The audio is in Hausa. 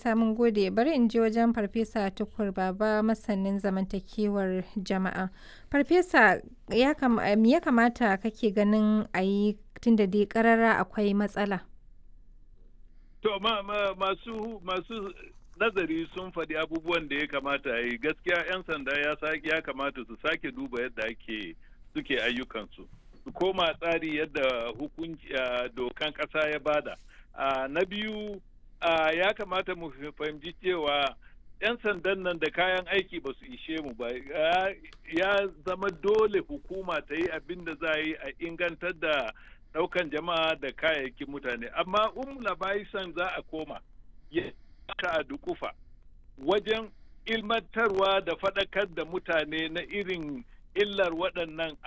Isa mun gode bari in je wajen Farfesa Tukur Baba masanin zamantakewar jama'a. Farfesa ya me ya kamata kake ganin a yi tunda dai karara akwai matsala? To ma, ma, masu masu nazari sun faɗi abubuwan da ya kamata a yi gaskiya 'yan sanda ya ya kamata su sake duba yadda ake suke ayyukansu su koma tsari yadda hukunci dokan ƙasa ya bada na biyu ya kamata mu fahimci cewa 'yan sandan nan da kayan aiki ba su ishe mu ba ya zama dole hukuma ta yi abin da za a yi a ingantar da daukan jama'a da kayayyakin mutane amma um labaisan za a koma ya a dukufa wajen ilmantarwa da faɗakar da mutane na irin illar waɗannan